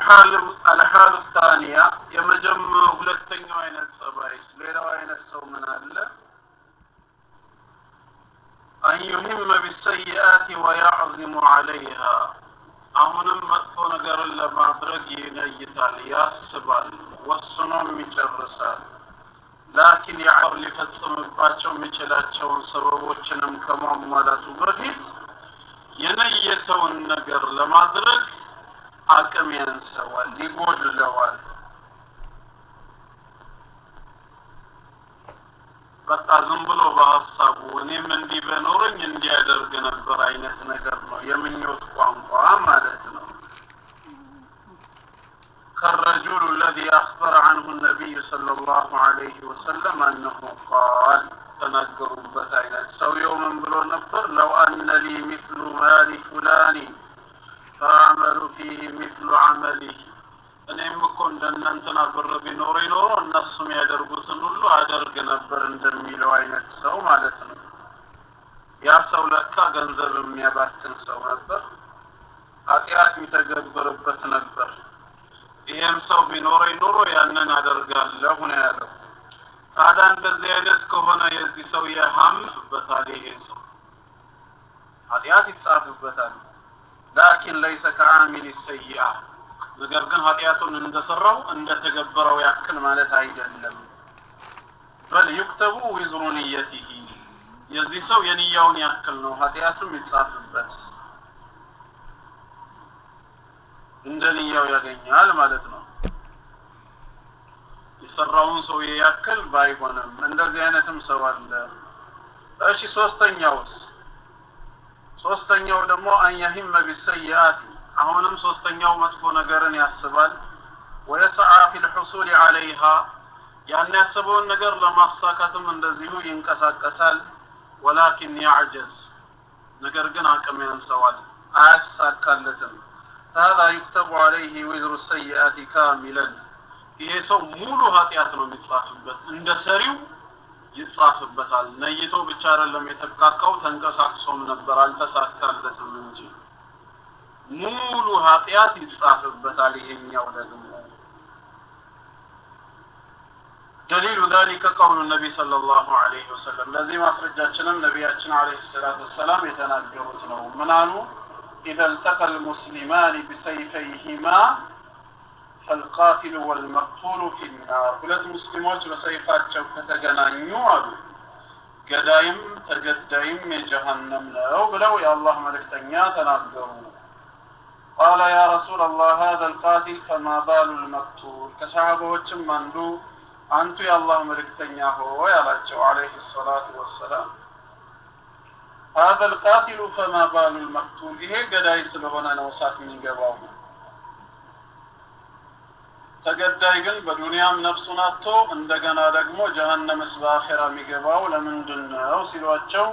አልሓሉ ታኒያ የመጀመ ሁለተኛው አይነት ጸባይስ ሌላው አይነት ሰው ምን አለ አን ዩሂመ ቢሰይአት ወያዕዚሙ ዐለይሃ አሁንም መጥፎ ነገርን ለማድረግ ይነይታል ያስባል ወስኖም ይጨርሳል ላኪን ያዕር ሊፈጽምባቸው የሚችላቸውን ሰበቦችንም ከማሟላቱ በፊት የነየተውን ነገር ለማድረግ አቅም ያንሰዋል ይጎድለዋል በቃ ዝም ብሎ በሀሳቡ እኔም እንዲህ በኖረኝ እንዲያደርግ ነበር አይነት ነገር ነው የምኞት ቋንቋ ማለት ነው كالرجل الذي أخبر عنه النبي صلى الله عليه وسلم أنه قال ተናገሩበት አይነት ሰውየው ምን ብሎ ነበር ለው አነ ሊ ሚስሉ ማሊ ፉላኒ ፈአመሉ ፊህ ሚስሉ አመሊህ እኔም እኮ እንደናንተና ብር ቢኖረኝ ኖሮ እነሱም ያደርጉትን ሁሉ አደርግ ነበር እንደሚለው አይነት ሰው ማለት ነው ያ ሰው ለካ ገንዘብ የሚያባክን ሰው ነበር ኃጢአት የሚተገብርበት ነበር ይሄም ሰው ቢኖረኝ ኖሮ ያንን አደርጋለሁ ነው ያለው ታዲያ እንደዚህ አይነት ከሆነ የዚህ ሰው ያሃምፍበታል ይሄ ሰው ኃጢአት ይጻፍበታል ላኪን ለይሰ ከአሚል ሰይአ ነገር ግን ኃጢአቱን እንደሰራው እንደተገበረው ያክል ማለት አይደለም በል ዩክተቡ ዊዝሩ ንየቲሂ የዚህ ሰው የንያውን ያክል ነው ኃጢአቱም ይጻፍበት እንደ ንያው ያገኛል ማለት ነው የሰራውን ሰውዬ ያክል ባይሆንም እንደዚህ አይነትም ሰው አለ እሺ ሶስተኛውስ ሶስተኛው ደግሞ አንያሂመ ቢሰይአት አሁንም ሶስተኛው መጥፎ ነገርን ያስባል ወየሰዓ ፊ ልሑሱል ዐለይሃ ያን ያሰበውን ነገር ለማሳካትም እንደዚሁ ይንቀሳቀሳል ወላኪን ያዕጀዝ ነገር ግን አቅም ያንሰዋል አያሳካለትም هذا يكتب عليه وزر السيئات كاملا ይሄ ሰው ሙሉ ኃጢአት ነው የሚጻፍበት እንደ ሰሪው ይጻፍበታል ነይቶ ብቻ አይደለም የተብቃቃው ተንቀሳቅሶም ነበር አልተሳካለትም እንጂ ሙሉ ኃጢአት ይጻፍበታል ይሄኛው ደግሞ دليل ذلك قول النبي صلى الله عليه وسلم لذي ما سرجاتنا نبياتنا عليه الصلاة والسلام يتناجرون ነው ምን አሉ إذا التقى المسلمان بسيفيهما فالقاتل والمقتول في النار ሁለት ሙስሊሞች በሰይፋቸው ከተገናኙ አሉ ገዳይም ተገዳይም የጀሃነም ነው ብለው የአላህ መልእክተኛ ተናገሩ قال يا رسول الله هذا القاتل فما بال المقتول ከሰሃባዎችም አንዱ አንቱ የአላህ መልእክተኛ ሆይ አላቸው አለይሂ ሰላቱ ወሰላም هذا القاتل فما بال المقتول ይሄ ገዳይ ስለሆነ ነው እሳት የሚገባው ተገዳይ ግን በዱንያም ነፍሱን አጥቶ እንደገና ደግሞ ጀሀነምስ በአኼራ የሚገባው ለምንድን ነው ሲሏቸው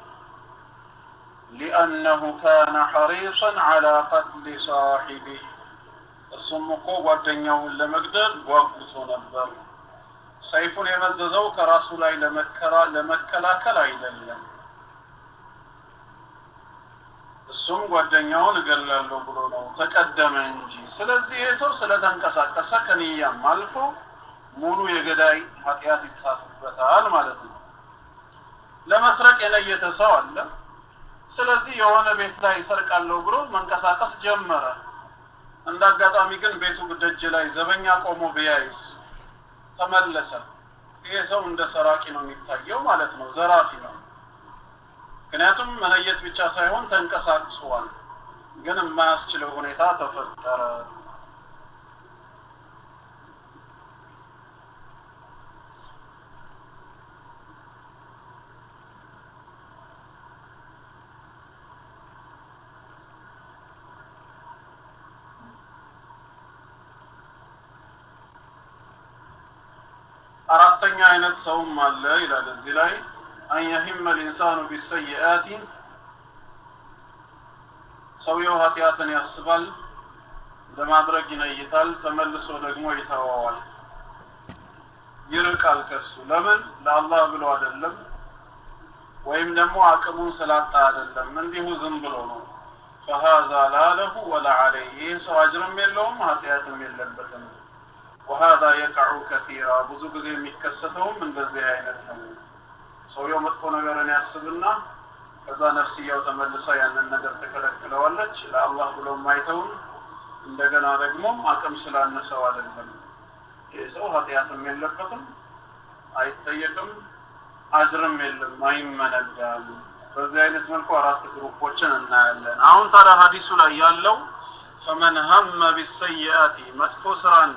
ሊአነሁ ካነ ሐሪሰን ዐላ ቀትሊ ሳሒቢህ እሱም እኮ ጓደኛውን ለመግደል ጓጉቶ ነበር ሰይፉን የመዘዘው ከራሱ ላይ ለመከላከል አይደለም እሱም ጓደኛውን እገላለሁ ብሎ ነው ተቀደመ እንጂ ስለዚህ ይህ ሰው ስለተንቀሳቀሰ ከንያም አልፎ ሙሉ የገዳይ ኃጢአት ይጻፍበታል ማለት ነው ለመስረቅ የነየተ ሰው አለ ስለዚህ የሆነ ቤት ላይ ይሰርቃለሁ ብሎ መንቀሳቀስ ጀመረ እንደ አጋጣሚ ግን ቤቱ ደጅ ላይ ዘበኛ ቆሞ ቢያይስ ተመለሰ ይሄ ሰው እንደ ሰራቂ ነው የሚታየው ማለት ነው ዘራፊ ነው ምክንያቱም መለየት ብቻ ሳይሆን ተንቀሳቅሷል ግን የማያስችለው ሁኔታ ተፈጠረ አራተኛ አይነት ሰውም አለ ይላል እዚህ ላይ አን የሂመ ልኢንሳኑ ቢሰይአቲ ሰውየው ኃጢአትን ያስባል ለማድረግ ይነይታል ተመልሶ ደግሞ ይተወዋል ይርቃል ከሱ ለምን ለአላህ ብሎ አይደለም ወይም ደግሞ አቅሙን ስላጣ አይደለም እንዲሁ ዝም ብሎ ነው ፈሃዛ ላ ለሁ ወላ ዐለይህ ይህ ሰው አጅርም የለውም ኃጢአትም የለበትም ወሃዛ የቀዑ ከቲራ ብዙ ጊዜ የሚከሰተውም እንደዚህ አይነት ነው ሰውየው መጥፎ ነገርን ያስብና ከዛ ነፍስያው ተመልሳ ያንን ነገር ትከለክለዋለች ለአላህ ብሎ ማይተውን እንደገና ደግሞ አቅም ስላነሰው አይደለም ይህ ሰው ኃጢአትም የለበትም አይጠየቅም አጅርም የለም አይመነዳም በዚህ አይነት መልኩ አራት ግሩፖችን እናያለን አሁን ታዲያ ሀዲሱ ላይ ያለው ፈመን ሀመ ቢሰይአቲ መጥፎ ስራን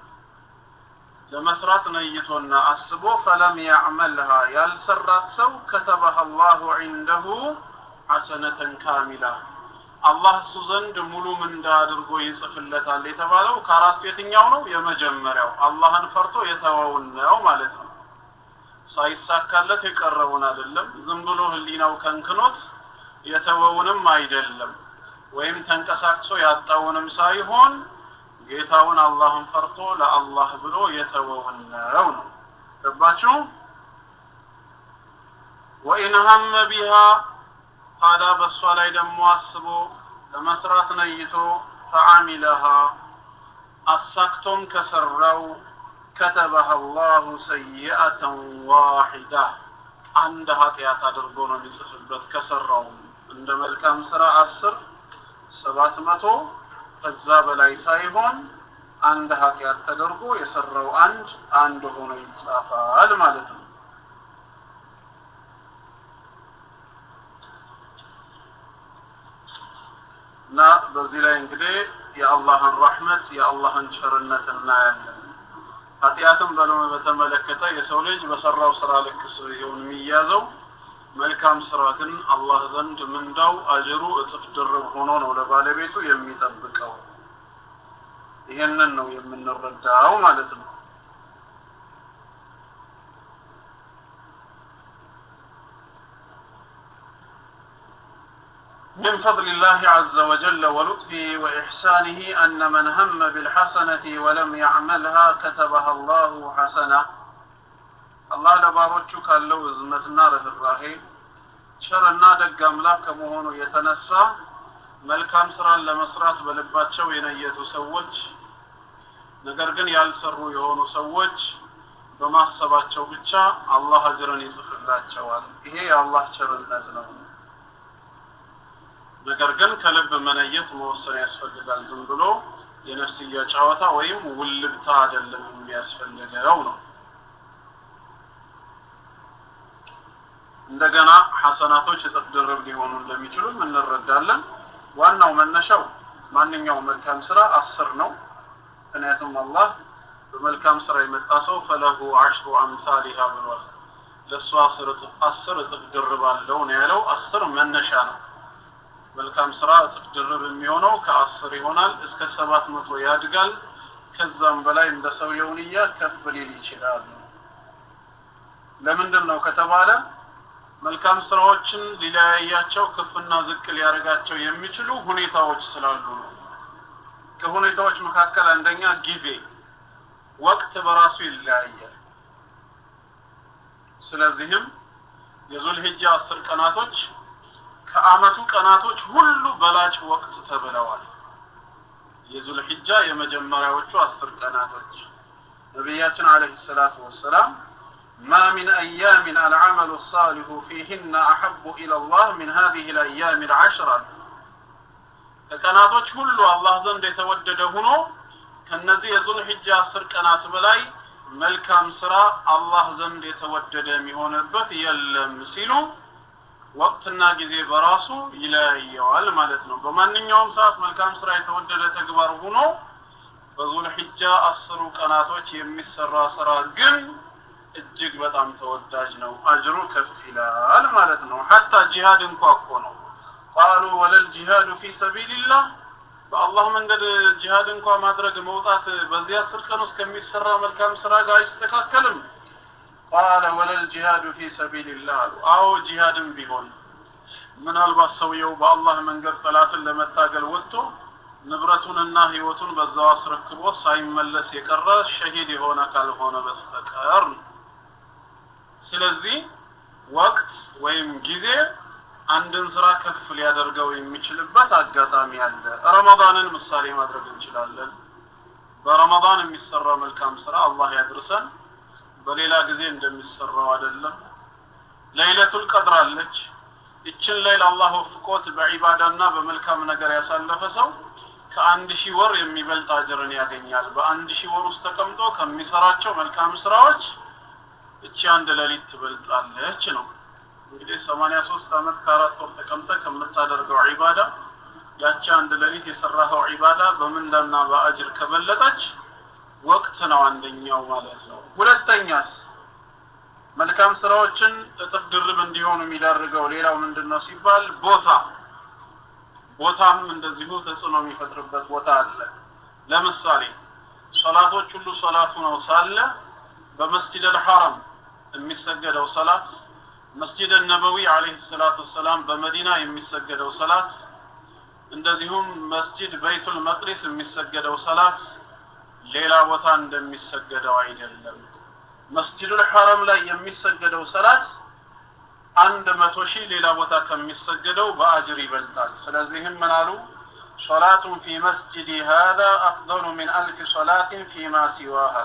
ለመስራት ነይቶና አስቦ ፈለም ያዕመልሃ ያልሰራት ሰው ከተበህ አላሁ ዒንደሁ ሐሰነተን ካሚላ አላህ እሱ ዘንድ ሙሉ ምንዳ አድርጎ ይጽፍለታል የተባለው ከአራቱ የትኛው ነው የመጀመሪያው አላህን ፈርቶ የተወውን ነው ማለት ነው ሳይሳካለት የቀረውን አይደለም ዝም ብሎ ህሊናው ከንክኖት የተወውንም አይደለም ወይም ተንቀሳቅሶ ያጣውንም ሳይሆን ጌታውን አላህን ፈርቶ ለአላህ ብሎ የተወውን ነው ነው ገባችሁ ወኢን ሀመ ቢሃ ታዲያ በእሷ ላይ ደግሞ አስቦ ለመስራት ነይቶ ፈዓሚለሃ አሳክቶም ከሰራው ከተበህ አላሁ ሰይአተን ዋሒዳ አንድ ኃጢአት አድርጎ ነው የሚጽፍበት ከሰራው እንደ መልካም ስራ አስር ሰባት መቶ ከዛ በላይ ሳይሆን አንድ ኃጢአት ተደርጎ የሰራው አንድ አንድ ሆኖ ይጻፋል ማለት ነው እና በዚህ ላይ እንግዲህ የአላህን ረሕመት የአላህን ቸርነት እናያለን ኃጢአትን በለው በተመለከተ የሰው ልጅ በሰራው ስራ ልክ ሲሆን የሚያዘው መልካም ስራ ግን አላህ ዘንድ ምንዳው አጅሩ እጥፍ ድርብ ሆኖ ነው ለባለቤቱ የሚጠብቀው ይሄንን ነው የምንረዳው ማለት ነው من فضل الله عز وجل ولطفه وإحسانه أن من هم بالحسنة ولم يعملها كتبها الله حسنة الله ለባሮቹ ካለው እዝነትና ርኅራሄ ቸርና ደግ አምላክ ከመሆኑ የተነሳ መልካም ስራን ለመስራት በልባቸው የነየቱ ሰዎች ነገር ግን ያልሰሩ የሆኑ ሰዎች በማሰባቸው ብቻ አላህ አጅርን ይጽፍላቸዋል ይሄ የአላህ ቸርነት ነው ነገር ግን ከልብ መነየት መወሰን ያስፈልጋል ዝም ብሎ የነፍስያ ጨዋታ ወይም ውልብታ አይደለም የሚያስፈልገው ነው እንደገና ሐሰናቶች እጥፍ ድርብ ሊሆኑ እንደሚችሉም እንረዳለን ዋናው መነሻው ማንኛውም መልካም ስራ አስር ነው ምክንያቱም አላህ በመልካም ስራ የመጣ ሰው ፈለሁ አሽሩ አምሳሊሃ ብሏል ለእሱ አስር እጥፍ ድርብ አለው ነው ያለው አስር መነሻ ነው መልካም ስራ እጥፍ ድርብ የሚሆነው ከአስር ይሆናል እስከ ሰባት መቶ ያድጋል ከዛም በላይ እንደ ሰውየው ንያ ከፍ ሊል ይችላል ለምንድን ነው ከተባለ መልካም ስራዎችን ሊለያያቸው ከፍና ዝቅ ሊያደርጋቸው የሚችሉ ሁኔታዎች ስላሉ ነው ከሁኔታዎች መካከል አንደኛ ጊዜ ወቅት በራሱ ይለያያል ስለዚህም የዙልሂጃ አስር ቀናቶች ከአመቱ ቀናቶች ሁሉ በላጭ ወቅት ተብለዋል የዙልሂጃ የመጀመሪያዎቹ አስር ቀናቶች ነቢያችን አለህ ሰላቱ ወሰላም ما من أيام العمل الصالح فيهن أحب إلى الله من هذه الأيام العشرة ከቀናቶች ሁሉ አላህ ዘንድ የተወደደ ሆኖ ከነዚህ የዙል ሒጃ አስር ቀናት በላይ መልካም ስራ አላህ ዘንድ የተወደደ የሚሆንበት የለም ሲሉ ወቅትና ጊዜ በራሱ ይለያየዋል ማለት ነው በማንኛውም ሰዓት መልካም ስራ የተወደደ ተግባር ሆኖ በዙል ሒጃ አስሩ ቀናቶች የሚሰራ ስራ ግን እጅግ በጣም ተወዳጅ ነው አጅሩ ከፍ ይላል ማለት ነው ሐታ ጂሃድ እንኳ እኮ ነው ቃሉ ወለል ጂሃዱ ፊ ሰቢልላህ በአላህ መንገድ ጂሃድ እንኳ ማድረግ መውጣት በዚህ አስር ቀን ውስጥ ከሚሰራ መልካም ስራ ጋር አይስተካከልም ቃለ ወለል ጂሃዱ ፊ ሰቢልላህ አሉ አዎ ጂሃድም ቢሆን ምናልባት ሰውየው በአላህ መንገድ ጠላትን ለመታገል ወጥቶ ንብረቱንና ህይወቱን በዛው አስረክቦ ሳይመለስ የቀረ ሸሂድ የሆነ ካልሆነ በስተቀር ስለዚህ ወቅት ወይም ጊዜ አንድን ስራ ከፍ ሊያደርገው የሚችልበት አጋጣሚ አለ። ረመዳንን ምሳሌ ማድረግ እንችላለን። በረመዳን የሚሰራው መልካም ስራ አላህ ያድርሰን። በሌላ ጊዜ እንደሚሰራው አይደለም። ለይለቱል ቀድር አለች። ይችን ሌይል አላህ ወፍቆት በዒባዳና በመልካም ነገር ያሳለፈ ሰው ከአንድ ሺህ ወር የሚበልጥ አጅርን ያገኛል። በአንድ ሺህ ወር ውስጥ ተቀምጦ ከሚሰራቸው መልካም ስራዎች እቺ አንድ ሌሊት ትበልጣለች ነው። እንግዲህ 83 ዓመት ከአራት ወር ተቀምጠ ከምታደርገው ዒባዳ ያቺ አንድ ሌሊት የሰራኸው ዒባዳ በምንዳና በአጅር ከበለጠች ወቅት ነው አንደኛው ማለት ነው። ሁለተኛስ መልካም ስራዎችን እጥፍ ድርብ እንዲሆኑ የሚዳርገው ሌላው ምንድን ነው ሲባል ቦታ ቦታም እንደዚሁ ተጽዕኖ የሚፈጥርበት ቦታ አለ። ለምሳሌ ሶላቶች ሁሉ ሶላቱ ነው ሳለ በመስጂድ አልሐረም የሚሰገደው ሰላት መስጂድ ነበዊ አለይሂ ሰላቱ ወሰላም በመዲና የሚሰገደው ሰላት እንደዚሁም መስጂድ በይቱል መቅዲስ የሚሰገደው ሰላት ሌላ ቦታ እንደሚሰገደው አይደለም። መስጂዱል ሐረም ላይ የሚሰገደው ሰላት አንድ መቶ ሺህ ሌላ ቦታ ከሚሰገደው በአጅር ይበልጣል። ስለዚህም ምን አሉ? ሶላቱን ፊ መስጂዲ ሃዛ አፍደሉ ሚን አልፍ ሶላትን ፊማ ሲዋሃ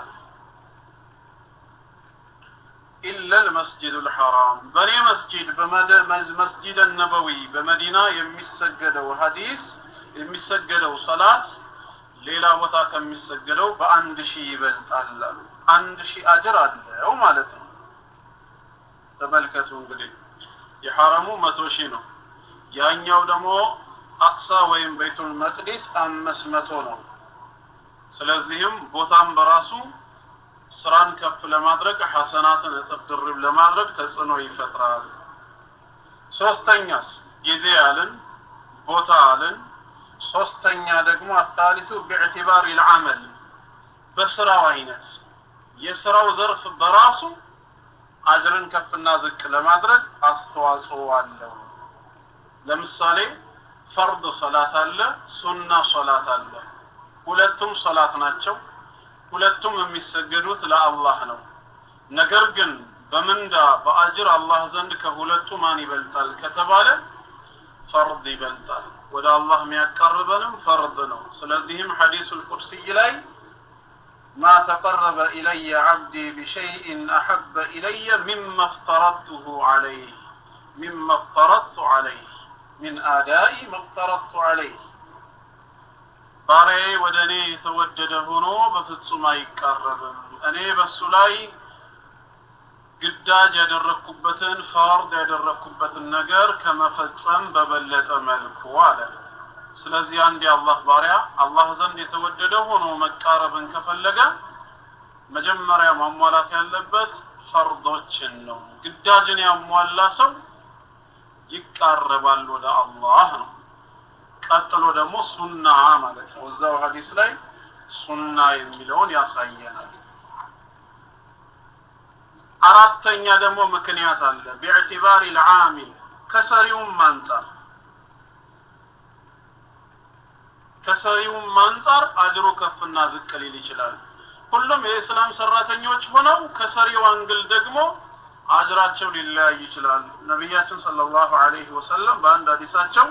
ኢላ ልመስጂዱ ልሐራም በእኔ መስጂድ መስጂድ ነበዊ በመዲና የሚሰገደው ሀዲስ የሚሰገደው ሰላት ሌላ ቦታ ከሚሰገደው በአንድ ሺህ ይበልጣል አሉ። አንድ ሺህ አጅር አለው ማለት ነው። ተመልከቱ እንግዲህ የሐረሙ መቶ ሺህ ነው። ያኛው ደግሞ አቅሳ ወይም ቤቱል መቅዲስ አምስት መቶ ነው። ስለዚህም ቦታም በራሱ ስራን ከፍ ለማድረግ ሐሰናትን እጥፍ ድርብ ለማድረግ ተጽዕኖ ይፈጥራል። ሶስተኛስ ጊዜ አልን፣ ቦታ አልን። ሶስተኛ ደግሞ አሳሊቱ ቢዕትባር ልዓመል በስራው አይነት የስራው ዘርፍ በራሱ አጅርን ከፍና ዝቅ ለማድረግ አስተዋጽኦ አለው። ለምሳሌ ፈርድ ሶላት አለ፣ ሱና ሶላት አለ። ሁለቱም ሶላት ናቸው። ሁለቱም የሚሰገዱት ለአላህ ነው። ነገር ግን በምንዳ በአጅር አላህ ዘንድ ከሁለቱ ማን ይበልጣል ከተባለ ፈርድ ይበልጣል። ወደ አላህ የሚያቀርበንም ፈርድ ነው። ስለዚህም ሐዲሱል ቁድሲይ ላይ ማ ተቀረበ ኢለየ ዓብዲ ቢሸይእን አሐበ ኢለየ ሚማ እፍተረድቱሁ ዐለይህ ሚማ እፍተረድቱ ዐለይህ ሚን አዳኢ መፍተረድቱ ዐለይህ ባሪያዬ ወደ እኔ የተወደደ ሆኖ በፍጹም አይቃረብም። እኔ በሱ ላይ ግዳጅ ያደረግኩበትን ፈርድ ያደረግኩበትን ነገር ከመፈጸም በበለጠ መልኩ አለ። ስለዚህ አንድ የአላህ ባሪያ አላህ ዘንድ የተወደደ ሆኖ መቃረብን ከፈለገ መጀመሪያ ማሟላት ያለበት ፈርዶችን ነው። ግዳጅን ያሟላ ሰው ይቃረባል ወደ አላህ ነው። ቀጥሎ ደግሞ ሱና ማለት ነው። እዛው ሀዲስ ላይ ሱና የሚለውን ያሳየናል። አራተኛ ደግሞ ምክንያት አለ። ቢዕትባር ልዓሚል ከሰሪውም አንጻር ከሰሪውም አንጻር አጅሩ ከፍና ዝቅ ሊል ይችላል። ሁሉም የእስላም ሰራተኞች ሆነው ከሰሪው አንግል ደግሞ አጅራቸው ሊለያይ ይችላል። ነቢያችን ሰለላሁ ዐለይሂ ወሰለም በአንድ ሀዲሳቸው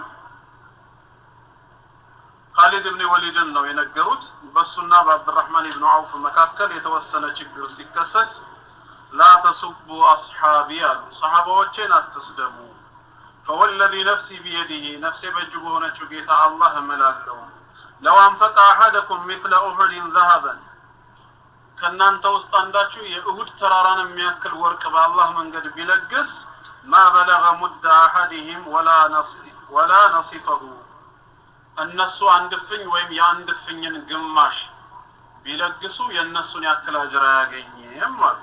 ካሊድ ብን ወሊድን ነው የነገሩት። በሱና በአብድራህማን ብን አውፍ መካከል የተወሰነ ችግር ሲከሰት ላ ተሱቡ አስሓቢ አሉ፣ ሰሓባዎቼን አትስደቡ። ፈወለዚ ነፍሲ ቢየዲህ ነፍሴ በእጁ በሆነችው ጌታ አላህ እምላለሁ ለው አንፈቀ አሐደኩም ሚስለ ኡሑድን ዘሀበን ከእናንተ ውስጥ አንዳችሁ የእሁድ ተራራን የሚያክል ወርቅ በአላህ መንገድ ቢለግስ ማ በለገ ሙደ አሐዲህም ወላ ነሲፈሁ እነሱ አንድ እፍኝ ወይም የአንድ እፍኝን ግማሽ ቢለግሱ የእነሱን ያክል አጅር አያገኝም አሉ።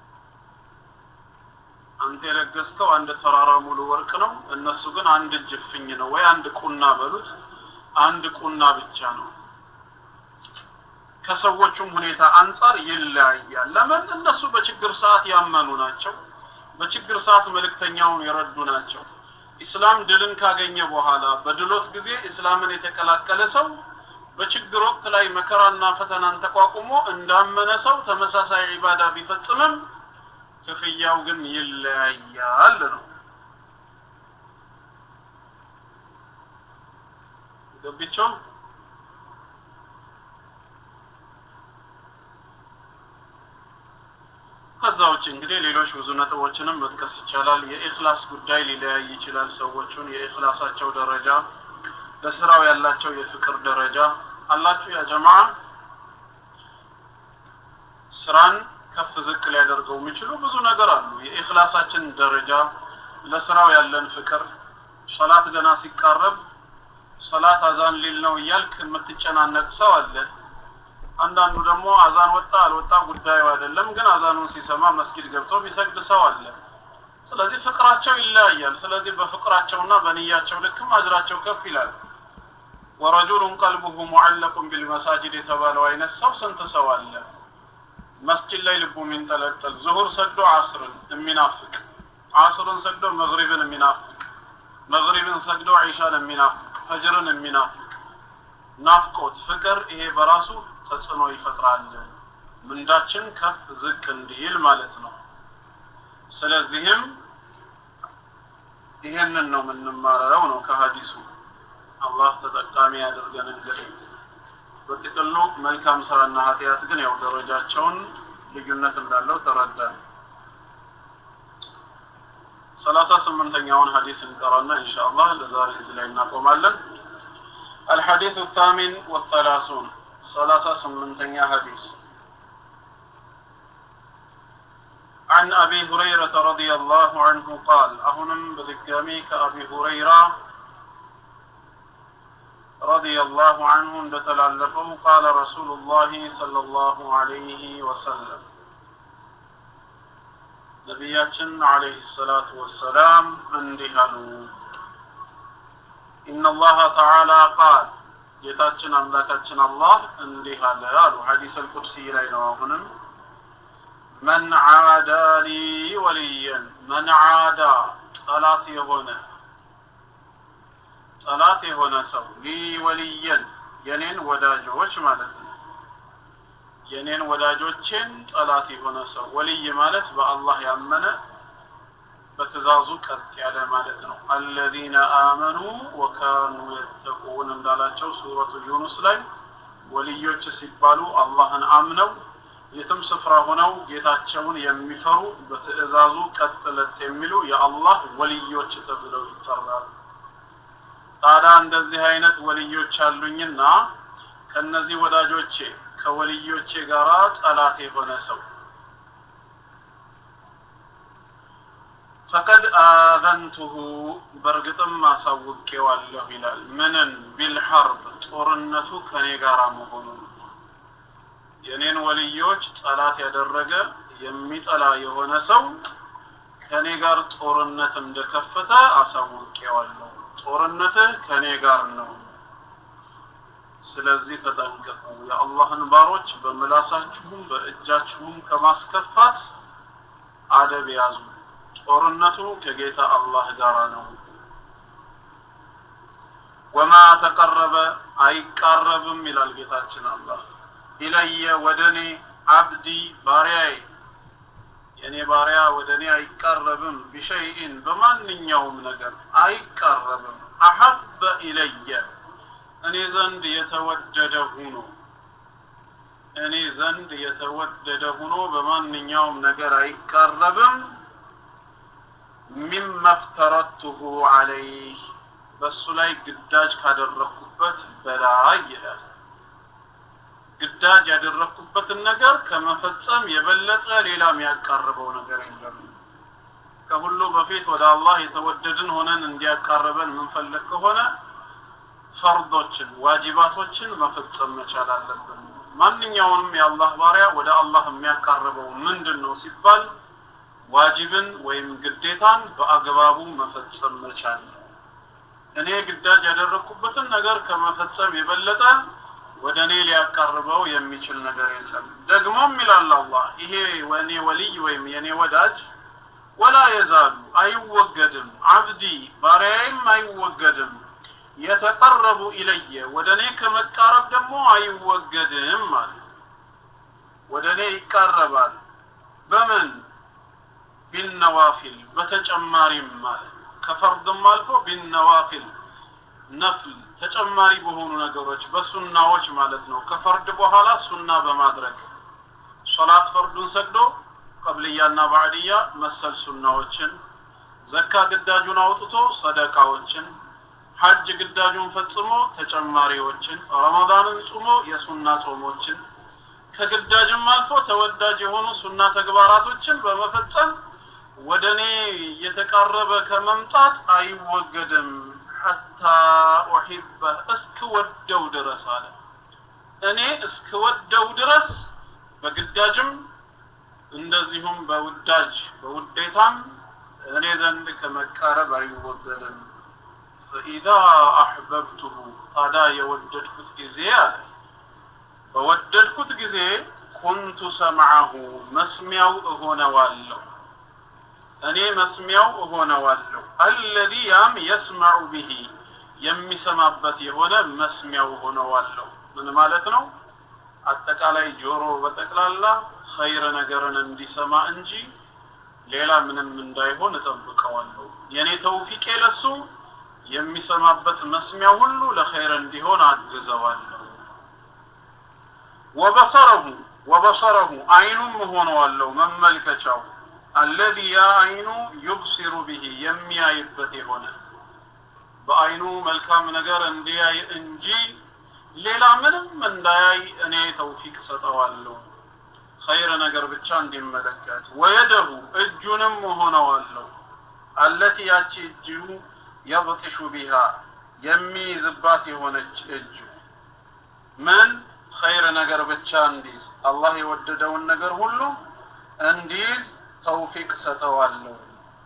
አንተ የለገስከው አንድ ተራራ ሙሉ ወርቅ ነው፣ እነሱ ግን አንድ እጅ እፍኝ ነው ወይ አንድ ቁና በሉት፣ አንድ ቁና ብቻ ነው። ከሰዎቹም ሁኔታ አንጻር ይለያያል። ለምን? እነሱ በችግር ሰዓት ያመኑ ናቸው። በችግር ሰዓት መልእክተኛውን የረዱ ናቸው። ኢስላም ድልን ካገኘ በኋላ በድሎት ጊዜ እስላምን የተቀላቀለ ሰው በችግር ወቅት ላይ መከራና ፈተናን ተቋቁሞ እንዳመነ ሰው ተመሳሳይ ዒባዳ ቢፈጽምም ክፍያው ግን ይለያያል ነው። ገቢቸው ከዛ ውጭ እንግዲህ ሌሎች ብዙ ነጥቦችንም መጥቀስ ይቻላል። የኢኽላስ ጉዳይ ሊለያይ ይችላል። ሰዎቹን የኢኽላሳቸው ደረጃ፣ ለስራው ያላቸው የፍቅር ደረጃ አላችሁ። ያ ጀማ ስራን ከፍ ዝቅ ሊያደርገው የሚችሉ ብዙ ነገር አሉ። የኢኽላሳችን ደረጃ፣ ለስራው ያለን ፍቅር፣ ሶላት ገና ሲቃረብ ሶላት አዛን ሊል ነው እያልክ የምትጨናነቅ ሰው አለ። አንዳንዱ ደግሞ አዛን ወጣ አልወጣ ጉዳዩ አይደለም፣ ግን አዛኑን ሲሰማ መስጊድ ገብቶ የሚሰግድ ሰው አለ። ስለዚህ ፍቅራቸው ይለያያል። ስለዚህ በፍቅራቸውና በንያቸው ልክም አጅራቸው ከፍ ይላል። ወረጁሉን ቀልቡሁ ሙዐለቁን ቢልመሳጅድ የተባለው አይነት ሰው ስንት ሰው አለ? መስጂድ ላይ ልቡ የሚንጠለጠል ዙሁር ሰግዶ አስርን የሚናፍቅ አስርን ሰግዶ መግሪብን የሚናፍቅ መግሪብን ሰግዶ ዒሻን የሚናፍቅ ፈጅርን የሚናፍቅ ናፍቆት ፍቅር ይሄ በራሱ ተጽዕኖ ይፈጥራል። ምንዳችን ከፍ ዝቅ እንዲል ማለት ነው። ስለዚህም ይሄንን ነው የምንማረው ነው ከሀዲሱ። አላህ ተጠቃሚ ያደርገን። እንግዲህ በጥቅሉ መልካም ስራና ኃጢአት ግን ያው ደረጃቸውን ልዩነት እንዳለው ተረዳን። ሰላሳ ስምንተኛውን ሀዲስ እንቀራና ኢንሻአላህ ለዛሬ እዚህ ላይ እናቆማለን። الحديث الثامن والثلاثون ثلاثة سمنتين حديث عن أبي هريرة رضي الله عنه قال أهنم بدقامي كأبي هريرة رضي الله عنه لتلالفه قال رسول الله صلى الله عليه وسلم نبياتنا عليه الصلاة والسلام اندهلوا إن الله تعالى قال ጌታችን አምላካችን አላህ እንዲህ አለ አሉ ሐዲስ አልቁድሲ ላይ ነው አሁንም መን ዓዳ ሊ ወልየን መን ዓዳ ጠላት የሆነ ጠላት የሆነ ሰው ሊ ወልየን የኔን ወዳጆች ማለት ነው የኔን ወዳጆቼን ጠላት የሆነ ሰው ወልይ ማለት በአላህ ያመነ በትእዛዙ ቀጥ ያለ ማለት ነው። አለዚነ አመኑ ወካኑ የተቁን እንዳላቸው ሱረቱ ዩኑስ ላይ ወልዮች ሲባሉ አላህን አምነው የትም ስፍራ ሆነው ጌታቸውን የሚፈሩ በትእዛዙ ቀጥ ለጥ የሚሉ የአላህ ወልዮች ተብለው ይጠራሉ። ታዲያ እንደዚህ አይነት ወልዮች አሉኝና ከነዚህ ወዳጆቼ ከወልዮቼ ጋራ ጠላት የሆነ ሰው ፈቀድ አዘንቱሁ በእርግጥም አሳውቄዋለሁ ይላል። ምንን ቢልሐርብ ጦርነቱ ከኔ ጋር መሆኑን የኔን ወልዮች ጠላት ያደረገ የሚጠላ የሆነ ሰው ከኔ ጋር ጦርነት እንደከፈተ አሳውቄዋለሁ። ጦርነትህ ከኔ ጋር ነው። ስለዚህ ተጠንቀቁ። የአላህን ባሮች በምላሳችሁም በእጃችሁም ከማስከፋት አደብ ያዙ። ጦርነቱ ከጌታ አላህ ጋር ነው። ወማ ተቀረበ አይቃረብም ይላል ጌታችን አላህ ኢለየ ወደ እኔ አብዲ ባሪያዬ የእኔ ባሪያ ወደ እኔ አይቃረብም ቢሸይኢን በማንኛውም ነገር አይቃረብም አሐበ ኢለየ እኔ ዘንድ የተወደደ ሁኖ እኔ ዘንድ የተወደደ ሁኖ በማንኛውም ነገር አይቃረብም ሚመ ፍተረቱሁ አለይህ በእሱ ላይ ግዳጅ ካደረግኩበት በላይ ይላል። ግዳጅ ያደረግኩበትን ነገር ከመፈጸም የበለጠ ሌላ የሚያቃርበው ነገር የለም። ከሁሉ በፊት ወደ አላህ የተወደድን ሆነን እንዲያቃርበን የምንፈልግ ከሆነ ፈርዶችን፣ ዋጅባቶችን መፈጸም መቻል አለብን። ማንኛውንም የአላህ ባሪያ ወደ አላህ የሚያቃርበው ምንድን ነው ሲባል ዋጅብን ወይም ግዴታን በአግባቡ መፈጸም መቻል ነው። እኔ ግዳጅ ያደረግኩበትን ነገር ከመፈጸም የበለጠ ወደ እኔ ሊያቃርበው የሚችል ነገር የለም። ደግሞም ይላል አላህ ይሄ ወኔ ወልይ ወይም የኔ ወዳጅ ወላ የዛሉ አይወገድም፣ አብዲ ባሪያዬም አይወገድም፣ የተቀረቡ ኢለየ ወደ እኔ ከመቃረብ ደግሞ አይወገድም ማለት ወደ እኔ ይቃረባል በምን ቢነዋፊል በተጨማሪም ማለት ከፈርድም አልፎ ቢነዋፊል ነፍል ተጨማሪ በሆኑ ነገሮች በሱናዎች ማለት ነው። ከፈርድ በኋላ ሱና በማድረግ ሶላት ፈርዱን ሰግዶ ቀብልያና ባዕድያ መሰል ሱናዎችን፣ ዘካ ግዳጁን አውጥቶ ሰደቃዎችን፣ ሐጅ ግዳጁን ፈጽሞ ተጨማሪዎችን፣ ረመዳንን ጾሞ የሱና ጾሞችን ከግዳጅም አልፎ ተወዳጅ የሆኑ ሱና ተግባራቶችን በመፈጸም ወደ እኔ እየተቃረበ ከመምጣት አይወገድም ሐታ ኡሒበህ እስክወደው ድረስ አለ። እኔ እስክወደው ድረስ በግዳጅም እንደዚሁም በውዳጅ በውዴታም እኔ ዘንድ ከመቃረብ አይወገድም። ፈኢዛ አሕበብቱሁ ታዲያ የወደድኩት ጊዜ አለ በወደድኩት ጊዜ ኩንቱ ሰምዐሁ መስሚያው እሆነዋለሁ እኔ መስሚያው እሆነዋለሁ አለዚ ያም የስመዑ ብሂ የሚሰማበት የሆነ መስሚያው እሆነዋለሁ ምን ማለት ነው አጠቃላይ ጆሮ በጠቅላላ ኸይር ነገርን እንዲሰማ እንጂ ሌላ ምንም እንዳይሆን እጠብቀዋለሁ የኔ ተውፊቄ ለሱ የሚሰማበት መስሚያ ሁሉ ለኸይር እንዲሆን አግዘዋለሁ ወበሰረሁ ወበሰረሁ አይኑም እሆነዋለሁ መመልከቻው አለዚ ያ አይኑ ዩብሲሩ ብሂ የሚያይበት የሆነ በአይኑ መልካም ነገር እንዲያይ እንጂ ሌላ ምንም እንዳያይ እኔ ተውፊቅ ሰጠዋለሁ ኸይር ነገር ብቻ እንዲመለከት ወየደሁ እጁንም እሆነዋለሁ አለቲ ያቺ እጁ የብጥሹ ቢሃ የሚይዝባት የሆነች እጁ ምን ኸይር ነገር ብቻ እንዲይዝ አላህ የወደደውን ነገር ሁሉ እንዲይዝ ተውፊቅ ሰጠዋለሁ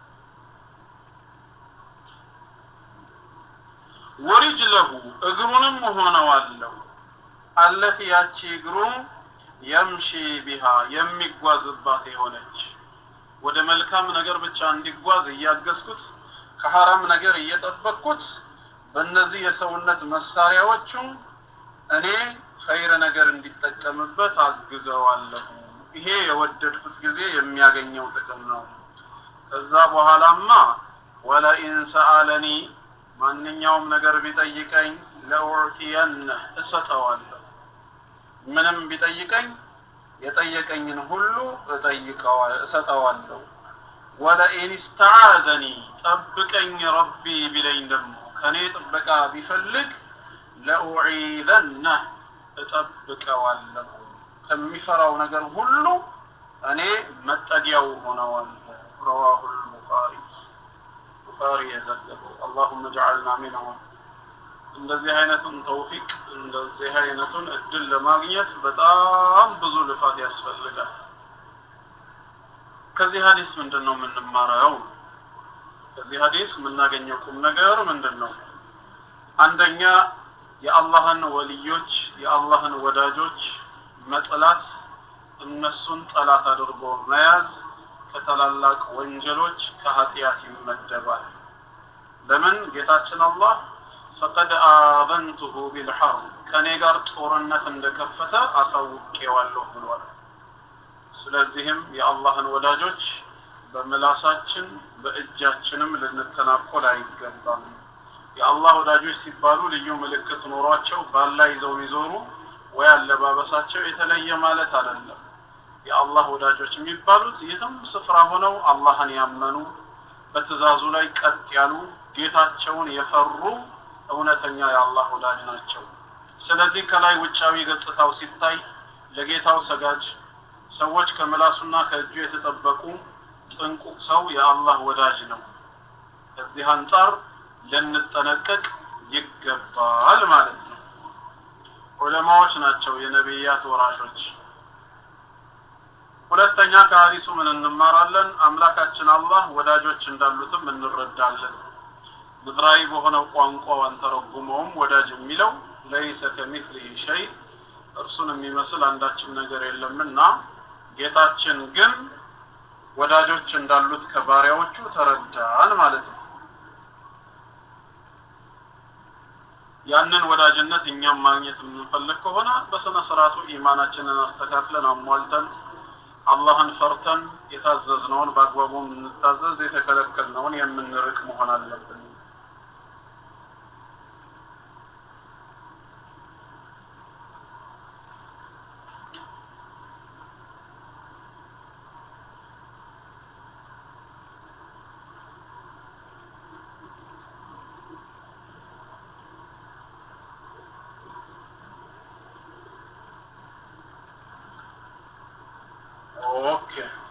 ወሪጅለሁ እግሩንም እሆነዋለሁ አለቲ ያቺ እግሩ የምሺ ቢሃ የሚጓዝባት የሆነች ወደ መልካም ነገር ብቻ እንዲጓዝ እያገዝኩት ከሐራም ነገር እየጠበቅኩት በእነዚህ የሰውነት መሳሪያዎቹ እኔ ኸይር ነገር እንዲጠቀምበት አግዘዋለሁ ይሄ የወደድኩት ጊዜ የሚያገኘው ጥቅም ነው ከዛ በኋላማ ወለኢን ሰአለኒ ማንኛውም ነገር ቢጠይቀኝ ለኡዕጢየነ እሰጠዋለሁ ምንም ቢጠይቀኝ የጠየቀኝን ሁሉ እጠይቀዋል እሰጠዋለሁ ወለኢን ስተዓዘኒ ጠብቀኝ ረቢ ቢለኝ ደግሞ ከኔ ጥበቃ ቢፈልግ ለኡዒዘነህ እጠብቀዋለሁ ከሚፈራው ነገር ሁሉ እኔ መጠጊያው ሆነዋለሁ ረዋሁ ልቡኻሪ ቡኻሪ የዘገበው አላሁመ ጀዓልና ሚንሁም እንደዚህ አይነቱን ተውፊቅ እንደዚህ አይነቱን እድል ለማግኘት በጣም ብዙ ልፋት ያስፈልጋል ከዚህ ሀዲስ ምንድን ነው የምንማረው ከዚህ ሀዲስ የምናገኘው ቁም ነገር ምንድን ነው አንደኛ የአላህን ወልዮች የአላህን ወዳጆች መጥላት እነሱን ጠላት አድርጎ መያዝ ከታላላቅ ወንጀሎች ከኃጢአት ይመደባል ለምን ጌታችን አላህ ፈቀድ አዘንቱሁ ቢልሐርብ ከእኔ ጋር ጦርነት እንደከፈተ አሳውቄዋለሁ ብሏል ስለዚህም የአላህን ወዳጆች በምላሳችን በእጃችንም ልንተናኮል አይገባም የአላህ ወዳጆች ሲባሉ ልዩ ምልክት ኖሯቸው ባላ ይዘው የሚዞሩ ወይ አለባበሳቸው የተለየ ማለት አይደለም የአላህ ወዳጆች የሚባሉት የትም ስፍራ ሆነው አላህን ያመኑ በትእዛዙ ላይ ቀጥ ያሉ ጌታቸውን የፈሩ እውነተኛ የአላህ ወዳጅ ናቸው ስለዚህ ከላይ ውጫዊ ገጽታው ሲታይ ለጌታው ሰጋጅ ሰዎች ከምላሱና ከእጁ የተጠበቁ ጥንቁቅ ሰው የአላህ ወዳጅ ነው ከዚህ አንጻር ልንጠነቀቅ ይገባል ማለት ነው ዑለማዎች ናቸው የነቢያት ወራሾች ሁለተኛ ከሀዲሱ ምን እንማራለን አምላካችን አላህ ወዳጆች እንዳሉትም እንረዳለን ምድራዊ በሆነው ቋንቋው አንተረጉመውም ወዳጅ የሚለው ለይሰ ከሚስሊህ ሸይ እርሱን የሚመስል አንዳችም ነገር የለምና ጌታችን ግን ወዳጆች እንዳሉት ከባሪያዎቹ ተረዳን ማለት ነው ያንን ወዳጅነት እኛም ማግኘት የምንፈልግ ከሆነ በስነ ስርዓቱ ኢማናችንን አስተካክለን አሟልተን አላህን ፈርተን የታዘዝነውን በአግባቡ የምንታዘዝ የተከለከልነውን የምንርቅ መሆን አለብን ኦኬ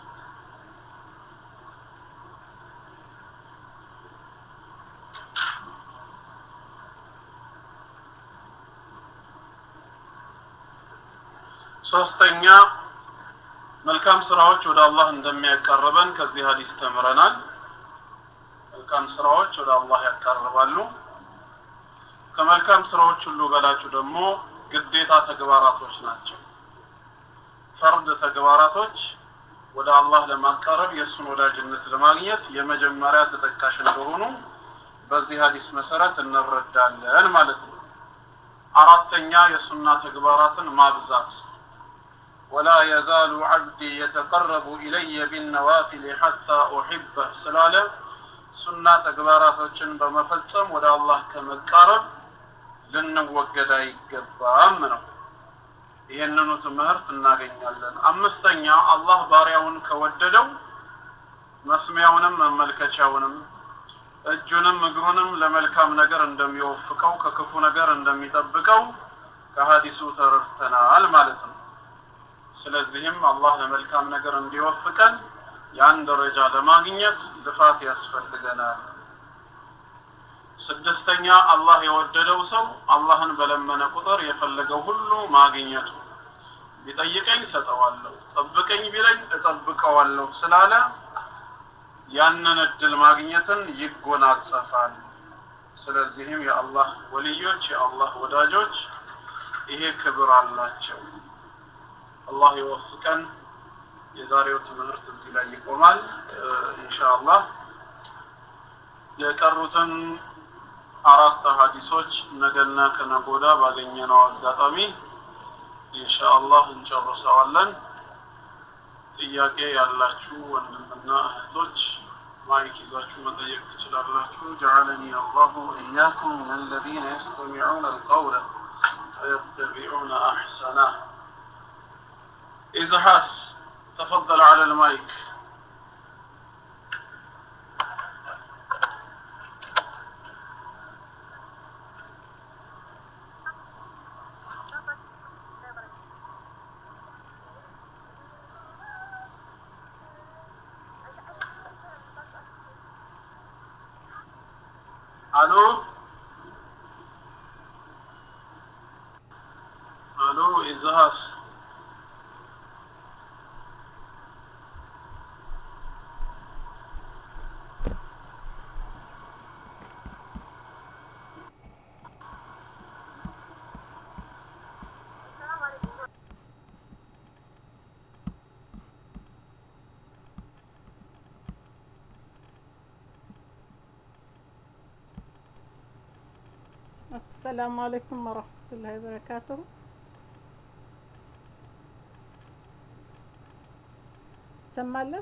ሶስተኛ መልካም ስራዎች ወደ አላህ እንደሚያቀርበን ከዚህ ሀዲስ ተምረናል። መልካም ስራዎች ወደ አላህ ያቀርባሉ። ከመልካም ስራዎች ሁሉ በላጩ ደግሞ ግዴታ ተግባራቶች ናቸው። ፈርድ ተግባራቶች ወደ አላህ ለማቃረብ የእሱን ወዳጅነት ለማግኘት የመጀመሪያ ተጠቃሽ እንደሆኑ በዚህ ሀዲስ መሰረት እንረዳለን ማለት ነው። አራተኛ የሱና ተግባራትን ማብዛት ወላ የዛሉ ዓብዲ የተቀረቡ ኢለየ ቢነዋፊል ሐታ ኡሒበህ ስላለ ሱና ተግባራቶችን በመፈጸም ወደ አላህ ከመቃረብ ልንወገድ አይገባም ነው። ይህንኑ ትምህርት እናገኛለን። አምስተኛ አላህ ባሪያውን ከወደደው መስሚያውንም መመልከቻውንም እጁንም እግሩንም ለመልካም ነገር እንደሚወፍቀው ከክፉ ነገር እንደሚጠብቀው ከሀዲሱ ተረድተናል ማለት ነው። ስለዚህም አላህ ለመልካም ነገር እንዲወፍቀን ያን ደረጃ ለማግኘት ልፋት ያስፈልገናል። ስድስተኛ አላህ የወደደው ሰው አላህን በለመነ ቁጥር የፈለገው ሁሉ ማግኘቱ ቢጠይቀኝ ሰጠዋለሁ፣ ጠብቀኝ ቢለኝ እጠብቀዋለሁ ስላለ ያንን እድል ማግኘትን ይጎናጸፋል። ስለዚህም የአላህ ወልዮች የአላህ ወዳጆች ይሄ ክብር አላቸው። አላህ ይወፍቀን። የዛሬው ትምህርት እዚህ ላይ ይቆማል። ኢንሻአላህ የቀሩትን አራት ሀዲሶች ነገና ከነጎዳ ባገኘነው አጋጣሚ ኢንሻአላህ እንጨርሰዋለን። ጥያቄ ያላችሁ ወንድምና እህቶች ማይክ ይዛችሁ መጠየቅ ትችላላችሁ። ጀዐለኒ አላሁ ወኢያኩም ምን አለዚነ የስተሚዑነ አልቀውለ ወየተቢዑነ አሕሰነህ። ኢዝሃስ ተፈضل على المايك الو الو ازهاس السلام عليكم ورحمة الله وبركاته ትሰማለህ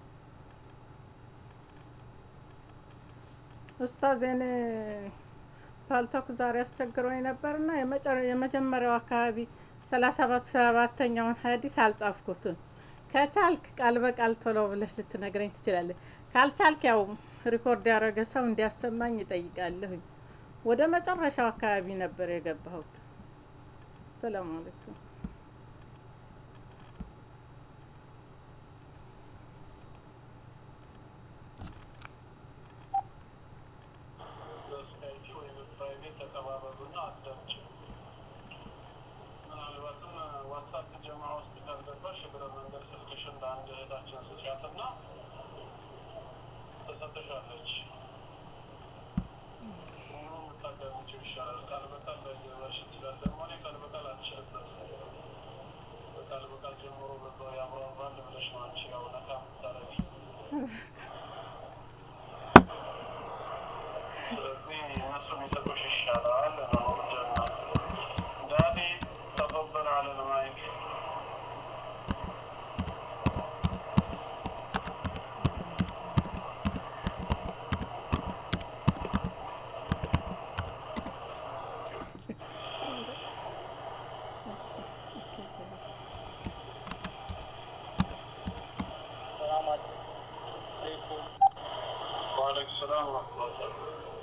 ኡስታዝ እኔ ፓልቶክ ዛሬ አስቸግሮኝ ነበርና የመጀመሪያው አካባቢ ሰላሳ ሰባተኛውን ሀዲስ አልጻፍኩትም ከቻልክ ቃል በቃል ቶሎ ብለህ ልትነግረኝ ትችላለህ ካልቻልክ ያው ሪኮርድ ያደረገ ሰው እንዲያሰማኝ ይጠይቃለሁኝ ወደ መጨረሻው አካባቢ ነበር የገባሁት ሰላም አለይኩም ትሰጥሻለች። ሙሉ የምታዳምጪው ይሻላል። ቃል በቃል ላይገባሽ ይችላል። ደግሞ እኔ ቃል በቃል አልችልበትም። በቃል በቃል ጀምሮ በዛው ያምራራል ብለሽ ነው አንቺ ያው ነካ የምታረጊ። ስለዚህ እነሱ የሚሰጡሽ ይሻላል ነው ጀና ዳዲ ተፈበል አለ ልማይክ السلام عليكم وعليكم السلام ورحمة الله وبركاته